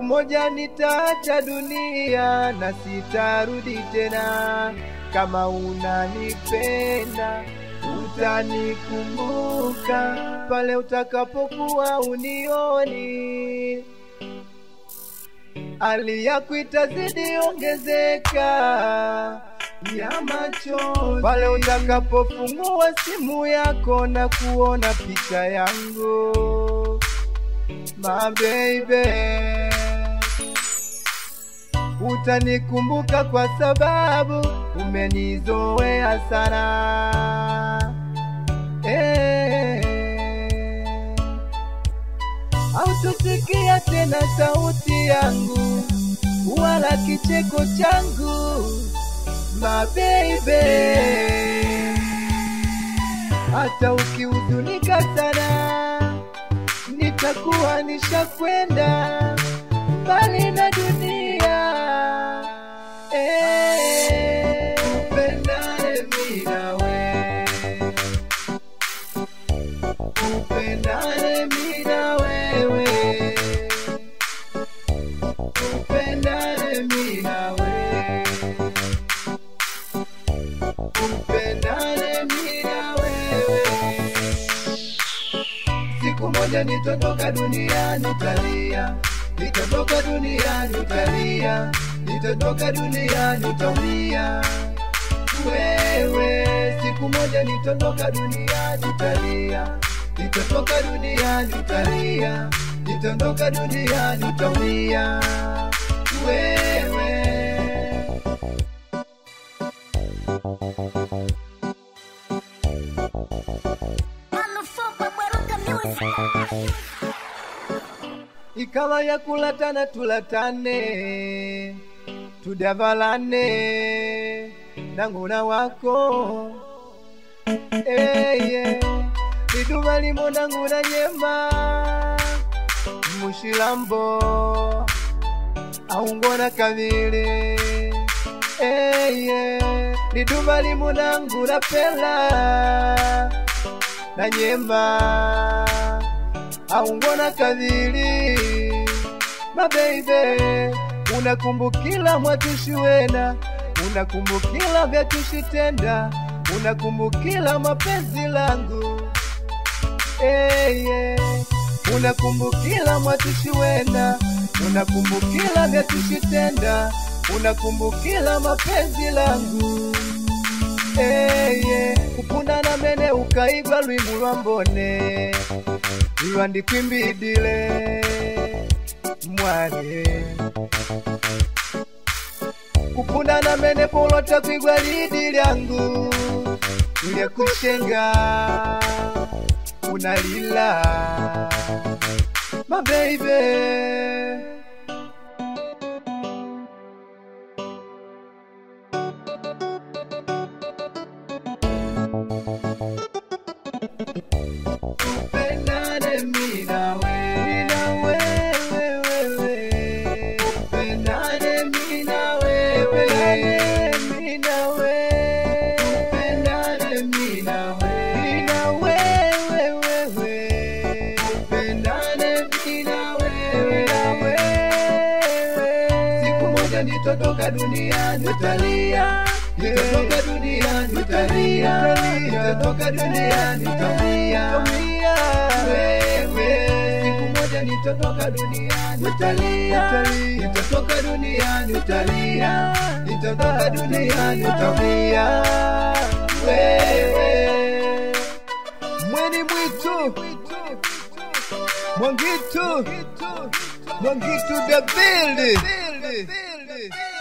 moja nitaacha dunia na sitarudi tena. Kama unanipenda utanikumbuka pale utakapokuwa unioni, hali yako itazidi ongezeka ya machozi pale utakapofungua simu yako na kuona picha yangu my baby, utanikumbuka kwa sababu umenizoea sana eh. Hautosikia tena sauti yangu wala kicheko changu my baby, hata ukihuzunika sana nitakuwa nishakwenda mbali na dunia eh, upendane mimi nawe, upendane mimi na wewe, upendane mimi na wewe, upendane mimi na wewe siku moja nitotoka duniani utalia, nitotoka duniani utalia, nitotoka duniani utaumia. Wewe siku moja nitotoka duniani utalia, nitotoka duniani utalia, nitotoka duniani utaumia. Wewe Motherfucker, Baruka Music. ikawa ya kulatana tulatane tudavalane nanguna wako eye liduma limo nanguna nyema mushilambo aungona kavili eye liduma limo nanguna pela na nyema aungona kadhiri mabeibe unakumbukila mwatushi wena unakumbukila vyatushi tenda unakumbukila mapenzi langu eye unakumbukila mwatushi wena unakumbukila vyatushi tenda unakumbukila mapenzi langu eye kupunda na mene ukaigwa lwimu lwa mbone lwandikwimbidile mwale kupunda na mene polota kwigwa lidi lyangu lyakushenga unalila mabeibe Pendane mimi na wewe, na wewe, wewe. Pendane mimi na wewe, mimi na wewe. Pendane mimi na wewe, na wewe, wewe. Pendane mimi na wewe, na wewe. Siku moja nitotoka duniani utalia Nitatoka duniani utalia Nitatoka duniani utalia Wewe Siku moja nitatoka duniani utalia Nitatoka duniani utalia Nitatoka duniani utalia Wewe Mweni mwitu Mwangitu Mwangitu the building